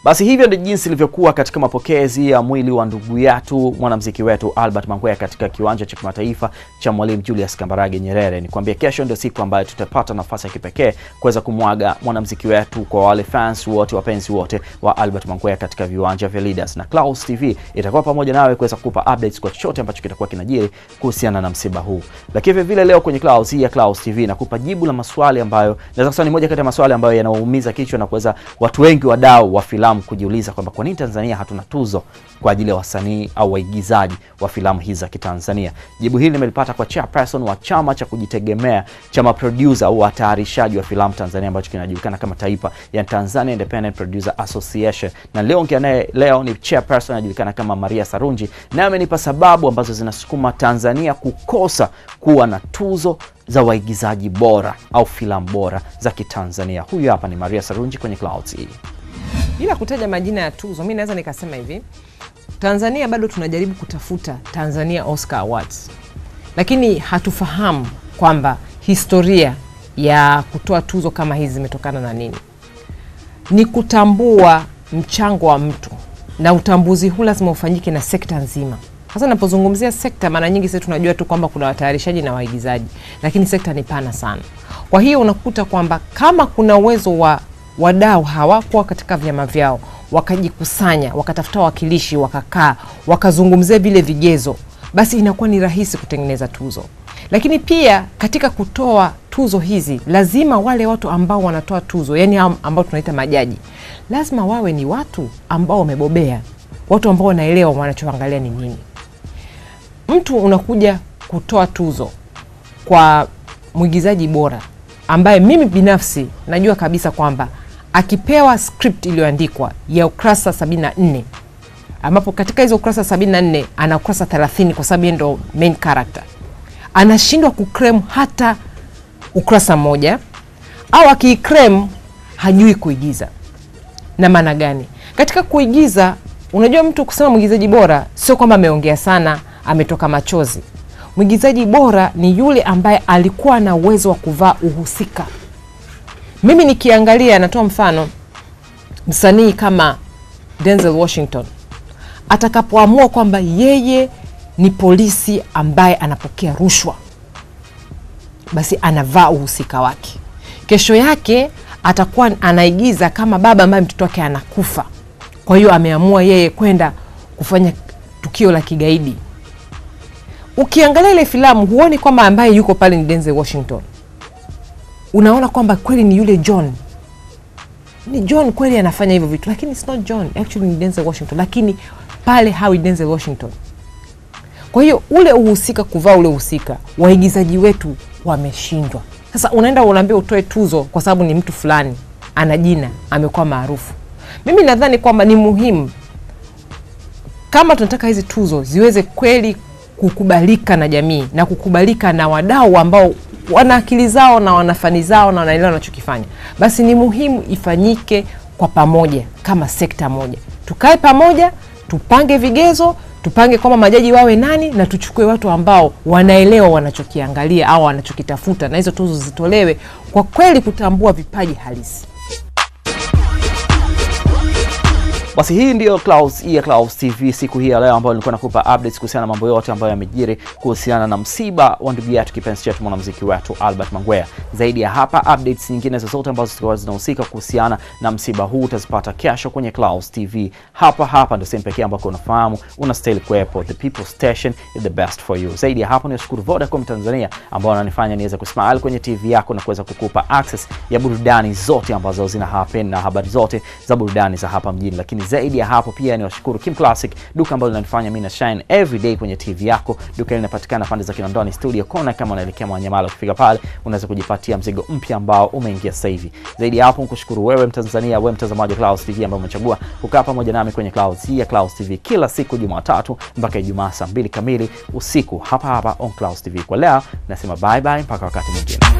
Basi hivyo ndio jinsi ilivyokuwa katika mapokezi ya mwili wa ndugu yetu mwanamuziki wetu Albert Mangwea katika kiwanja cha kimataifa cha Mwalimu Julius Kambarage Nyerere. Nikwambie kesho ndio siku ambayo tutapata nafasi ya kipekee kuweza kumwaga mwanamuziki wetu kwa wale fans wote, wapenzi wote wa Albert Mangwea katika viwanja vya Leaders, na Clouds TV itakuwa pamoja nawe kuweza kukupa updates kwa chochote ambacho kitakuwa kinajiri kuhusiana na msiba huu. Lakini vile vile leo kwenye Clouds hii ya Clouds TV nakupa jibu la maswali ambayo naweza kusema ni moja kati ya maswali ambayo yanaumiza kichwa na kuweza watu wengi wadau wa filamu kujiuliza kwamba kwa nini Tanzania hatuna tuzo kwa ajili ya wasanii au waigizaji wa filamu hizi za Kitanzania. Jibu hili nimelipata kwa chairperson wa chama cha kujitegemea cha maproducer au watayarishaji wa filamu Tanzania ambacho kinajulikana kama Taipa, ya Tanzania Independent Producer Association, na leo ongea naye leo ni chairperson anajulikana kama Maria Sarunji, naye amenipa sababu ambazo zinasukuma Tanzania kukosa kuwa na tuzo za waigizaji bora au filamu bora za Kitanzania. Huyu hapa ni Maria Sarunji kwenye Clouds hii. Bila kutaja majina ya tuzo, mi naweza nikasema hivi, Tanzania bado tunajaribu kutafuta Tanzania Oscar Awards, lakini hatufahamu kwamba historia ya kutoa tuzo kama hizi zimetokana na nini. Ni kutambua mchango wa mtu, na utambuzi huu lazima ufanyike na sekta nzima. Sasa napozungumzia sekta, mara nyingi sisi tunajua tu kwamba kuna watayarishaji na waigizaji, lakini sekta ni pana sana. Kwa hiyo unakuta kwamba kama kuna uwezo wa wadau hawakuwa katika vyama vyao wakajikusanya wakatafuta wawakilishi wakakaa wakazungumzia vile vigezo, basi inakuwa ni rahisi kutengeneza tuzo. Lakini pia katika kutoa tuzo hizi, lazima wale watu ambao wanatoa tuzo, yani ambao tunaita majaji, lazima wawe ni watu ambao wamebobea, watu ambao wanaelewa wanachoangalia ni nini. Mtu unakuja kutoa tuzo kwa mwigizaji bora ambaye mimi binafsi najua kabisa kwamba akipewa script iliyoandikwa ya ukurasa 74 ambapo katika hizo ukurasa 74 ana ukurasa 30 kwa sababu yeye ndo main character, anashindwa kukrem hata ukurasa mmoja, au akiikrem hajui kuigiza. Na maana gani? Katika kuigiza, unajua mtu kusema mwigizaji bora sio kwamba ameongea sana, ametoka machozi. Mwigizaji bora ni yule ambaye alikuwa na uwezo wa kuvaa uhusika. Mimi nikiangalia, natoa mfano, msanii kama Denzel Washington atakapoamua kwamba yeye ni polisi ambaye anapokea rushwa, basi anavaa uhusika wake. Kesho yake atakuwa anaigiza kama baba ambaye mtoto wake anakufa, kwa hiyo ameamua yeye kwenda kufanya tukio la kigaidi. Ukiangalia ile filamu huoni kwamba ambaye yuko pale ni Denzel Washington, unaona kwamba kweli ni yule John, ni John kweli anafanya hivyo vitu, lakini it's not John, actually ni Denzel Washington, lakini pale hawi Denzel Washington. Kwa hiyo ule uhusika, kuvaa ule uhusika, waigizaji wetu wameshindwa. Sasa unaenda unaambia utoe tuzo kwa sababu ni mtu fulani ana jina, amekuwa maarufu. Mimi nadhani kwamba ni muhimu kama tunataka hizi tuzo ziweze kweli kukubalika na jamii na kukubalika na wadau ambao wana akili zao na wana fani zao na wanaelewa wanachokifanya, basi ni muhimu ifanyike kwa pamoja, kama sekta moja. Tukae pamoja, tupange vigezo, tupange kwamba majaji wawe nani, na tuchukue watu ambao wanaelewa wanachokiangalia au wanachokitafuta, na hizo tuzo zitolewe kwa kweli kutambua vipaji halisi. Basi hii ndiyo Clouds hii ya Clouds TV siku hii ya leo, ambayo nilikuwa nakupa updates kuhusiana na mambo yote ambayo yamejiri kuhusiana na msiba wa ndugu yetu kipenzi chetu mwanamuziki wetu Albert Mangwea. Zaidi ya hapa, updates nyingine zozote ambazo zitakuwa zinahusika kuhusiana na msiba huu utazipata kesho kwenye Clouds TV. Hapa hapa ndio sehemu pekee ambako unafahamu unastahili kuwepo. The People Station is the best for you. Zaidi ya hapo, niwashukuru Vodacom Tanzania ambao wananifanya niweze kusmile kwenye TV yako na kuweza kukupa access ya burudani zote ambazo zina happen na habari zote za burudani za hapa mjini, lakini zaidi ya hapo pia ni washukuru Kim Classic, duka ambalo linanifanya mimi na shine every day kwenye TV yako. Duka hili linapatikana pande za Kinondoni Studio Kona, kama unaelekea Mwanyamala, ukifika pale unaweza kujipatia mzigo mpya ambao umeingia sasa hivi. Zaidi ya hapo, nikushukuru wewe Mtanzania, wewe mtazamaji wa Clouds TV ambaye umechagua kukaa pamoja nami kwenye Clouds hii ya Clouds TV kila siku Jumatatu mpaka Ijumaa saa mbili kamili usiku hapa hapa on Clouds TV. Kwa leo nasema bye bye mpaka wakati mwingine.